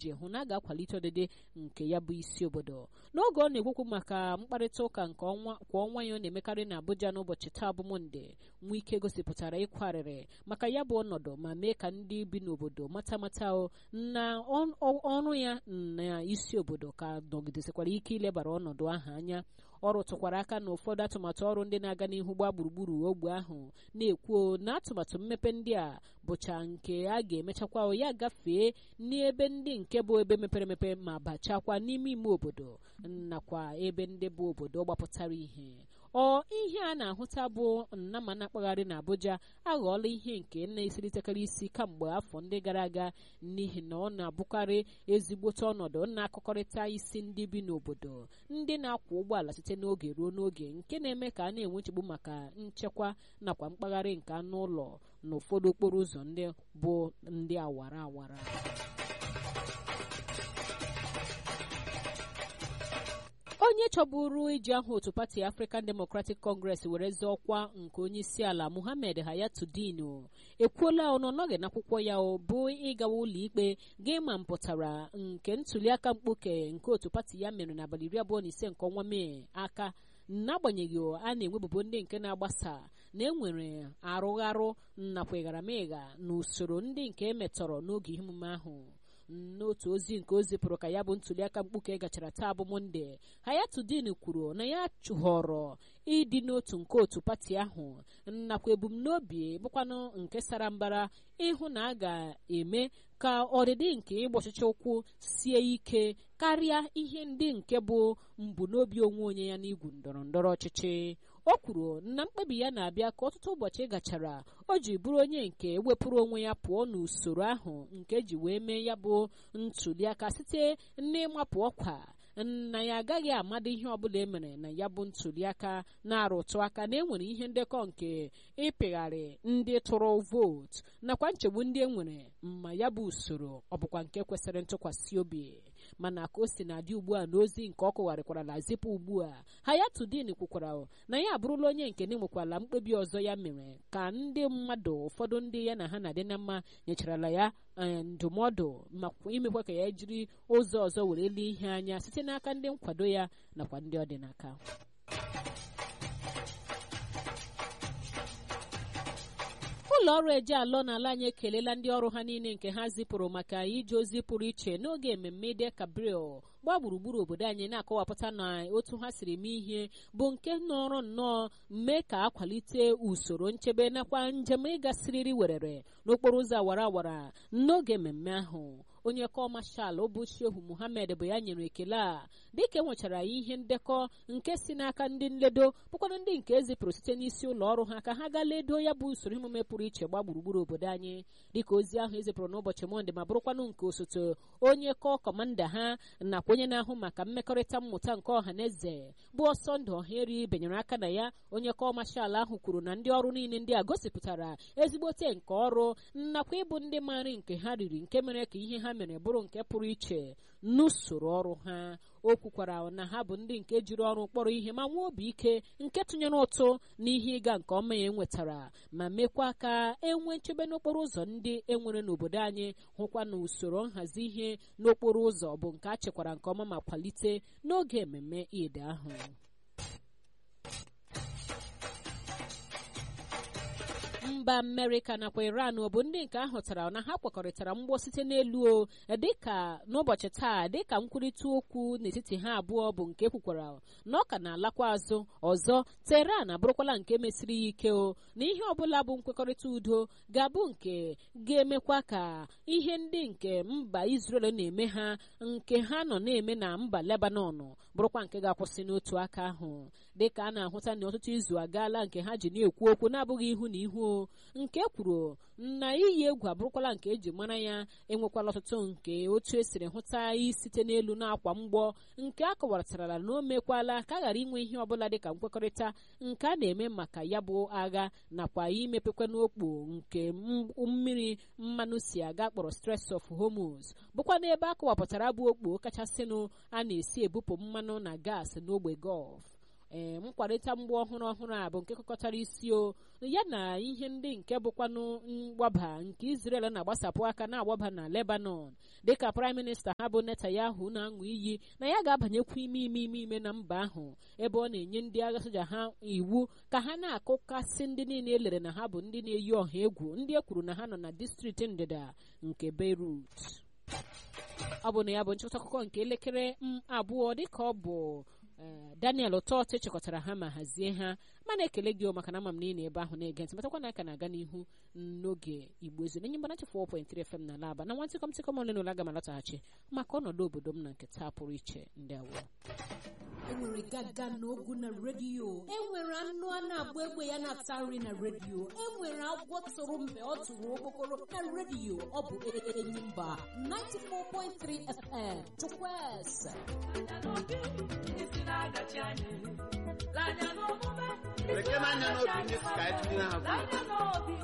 iji hụ na a ga-akwalite ọdịdị nke ya bụ isi obodo n'oge ọ na-ekwukwu maka mkparịta ụka nke ọnwa kwa ọnwa ya ọ na-emekarị na Abuja n'ụbọchị taa bụ Mọnde Wike gosipụtara ịkwarịrị maka ya bụ ọnọdụ ma mee ka ndị bi n'obodo mata mata na ọrụ ya na isi obodo ka nọgidesikwara ike ilebara ọnọdụ ahụ anya ọ rụtụkwara aka na ụfọdụ atụmatụ ọrụ ndị na-aga n'ihu gbaa gburugburu ogbe ahụ na-ekwu na atụmatụ mmepe ndị a bụcha nke a ga-emechakwa ya gafee n'ebe ndị nke bụ ebe mepere emepe ma bachakwa n'ime ime obodo nakwa ebe ndị bụ obodo gbapụtara ihe ọ ihe a na-ahụta bụ nnama na-akpagharị na Abuja aghọọla ihe nke na-esilitekarị isi kamgbe afọ ndị gara aga n'ihi na ọ na-abụkarị ezigbote ọnọdụ na-akọkọrịta isi ndị bi n'obodo ndị na-akwọ ụgbọala site n'oge ruo n'oge nke na-eme ka a na-enwe nchegbu maka nchekwa nakwa mkpagharị nke anụ ụlọ na ụfọdụ okporo ụzọ ndị bụ ndị awara awara onye chọburu iji aha otu pati African Democratic Congress were zọọ ọkwa nke onye isi ala Muhammad Hayatuddin ekwuola ọnụ nọghị n'akwụkwọ ya bụ ịgawa ụlọ ikpe ga-ịma mpụtara nke ntuliaka mkpuke nke otu pati ya mere n'abalị iri abụọ na ise nke ọnwa Mee aka n'agbanyeghị a na-enwebubo ndị nke na-agbasa na enwere arụgharụ nakwa ịgharamịgha na usoro ndị nke emetọrọ n'oge ihe omume ahụ n'otu ozi nke o zipụrụ ka ya bụ ntuliaka mkpuke gachara taa bụ monde Hayatuddin kwuru na ya chụhọrọ ịdị n'otu nke otu pati ahụ nakwa ebumnobi bụkwanụ nke sara mbara ịhụ na a ga-eme ka ọdịdị nke ịgba ọchịchị ụkwụ sie ike karịa ihe ndị nke bụ mbunobi onwe onye ya n'igwu ndọrọ ndọrọ ọchịchị o kwuru na mkpebi ya na-abịa ka ọtụtụ ụbọchị gachara o ji bụrụ onye nke wepụrụ onwe ya pụọ n'usoro ahụ nke ji wee mee ya bụ ntuliaka site n'ịmapụ ọkwa na ya agaghị amado ihe ọbụla e mere na ya bụ ntuliaka na-arụtụ aka na enwere ihe ndekọ nke ịpịgharị ndị tụrụ vootu nakwa nchegbu ndị e nwere ma ya bụ usoro ọ bụkwa nke kwesịrị ntụkwasị obi mana ka o si na-adị ugbu a n'ozi nke ọ kụgharịkwarala zipụ ugbu a Hayatuddin kwukwara na ya abụrụla onye nke na-enwekwala mkpebi ọzọ ya mere ka ndị mmadụ ụfọdụ ndị ya na ha na-adị na mma nyecharala ya ndụmọdụ makwa imekwa ka ya jiri ụzọ ọzọ were lee ihe anya site n'aka ndị nkwado ya nakwa ndị ọ dị n'aka ụlọ ọrụ eje alọ n'ala anyị ekelela ndị ọrụ ha niile nke ha zipụrụ maka ije ozi pụrụ iche n'oge mmemme Eid Kabril gbaa gburugburu obodo anyị na-akọwapụta na otu ha siri mee ihe bụ nke nọrọ nnọọ mee ka akwalite usoro nchebe nakwa njem ịgasịrịrị werere n'okporo ụzọ awara awara n'oge mmemme ahụ onye kọọ mashal bụ shehu muhammed bụ ya nyere ekele a dịka enwechara ihe ndekọ nke si n'aka ndị nledo bụkwanụ ndị nke ezipụrụ site n'isi ụlọ ọrụ ha ka ha gaa ledo ya bụ usoro emume pụrụ iche gba gburugburu obodo anyị dịka ozi ahụ ezipụrụ n'ụbọchị mọnde ma bụrụkwanụ nke osote onye kọọ kọmanda ha nakwa onye na-ahụ maka mmekọrịta mmụta nke ọha na eze bụ ọsọ ndụ ọhaeri benyere aka na ya onye kọọ mashal ahụ kwuru na ndị ọrụ niile ndị a gosipụtara ezigbote nke ọrụ nakwa ịbụ ndị maara nke ha riri nke mere ka ihe ha mere bụrụ nke pụrụ iche n'usoro ọrụ ha o kwukwara na ha bụ ndị nke jiri ọrụ kpọrọ ihe ma nwee obi ike nke tụnyere ụtụ n'ihe ịga nke ọma ya enwetara ma mekwa ka enwee nchebe n'okporo ụzọ ndị enwere n'obodo anyị hụkwa na usoro nhazi ihe n'okporo ụzọ bụ nke a chekwara nke ọma ma kwalite n'oge mmemme Eid ahụ mba amerịka nakwa iran bụ ndị nke ahụtara na ha kwekọrịtara mgbọ site n'elu o dịka n'ụbọchị taa dịka nkwurịta okwu n'etiti ha abụọ bụ nke kwukwara na ọ ka na-alakwa azụ ọzọ teheran abụrụkwala nke mesiri ya ike o na ihe ọbụla bụ nkwekọrịta udo ga-abụ nke ga-emekwa ka ihe ndị nke mba israel na-eme ha nke ha nọ na-eme na mba lebanon bụrụkwa nke ga-akwụsị n'otu aka ahụ dịka a na-ahụta na ọtụtụ izu agaala nke ha ji na-ekwu okwu na-abụghị ihu na ihu nke kwuru na iyi egwu abụrụkwala nke eji mara ya enwekwala ọtụtụ nke otu esiri hụta site n'elu na-akwa mgbọ nke a kọwaratara na o mekwala ka a ghara inwe ihe ọbụla dịka nkwekọrịta nke a na-eme maka ya bụ agha nakwa imepekwa n'okpo nke mmiri mmanụ si aga kpọrọ Strait of Hormuz bụkwa n'ebe a kọwapụtara bụ okpo kachasịnụ a na-esi ebupụ mmanụ na gas n'ogbe Gulf ee nkwarịta mgba ọhụrụ ọhụrụ a bụ nke kọkọtara isi o ya na ihe ndị nke bụkwanụ mgbaba nke Israel na-agbasapụ aka na-agbaba na Lebanon dịka praịm minista ha bụ Netanyahu na-aṅụ iyi na ya ga-abanyekwu ime ime ime ime na mba ahụ ebe ọ na-enye ndị agha soja ha iwu ka ha na-akụkasị ndị niile elere na ha bụ ndị na-eyi ọha egwu ndị e kwuru na ha nọ na distrikti ndịda nke Beirut ọ bụ na ya bụ nchịkọta akụkọ nke elekere abụọ dịka ọ bụ Daniel Ụtọt chịkọtara ha ma hazie ha mana ekele gị maka na ama m niile ebe ahụ na-ege ntị matakwa na aka na-aga n'ihu n'oge Igbo ezu na enye mgbanachi 4.3 FM na laba na nwantịkọm tịkọm ole na ole aga m alọtaghachi maka ọnọdụ obodo m na nke taa pụrụ iche ndị awọ enwere gaga na ogu na redio enwere anụ a na-agba egbe ya na-ata nri na redio enwere agwọ tụrụ mgbe ọ tụrụ okpokoro na redio ọ bụ Enyimba 94.3 FM Chukwueze Lekere anya n'obi ndị si ka anyị tinye ha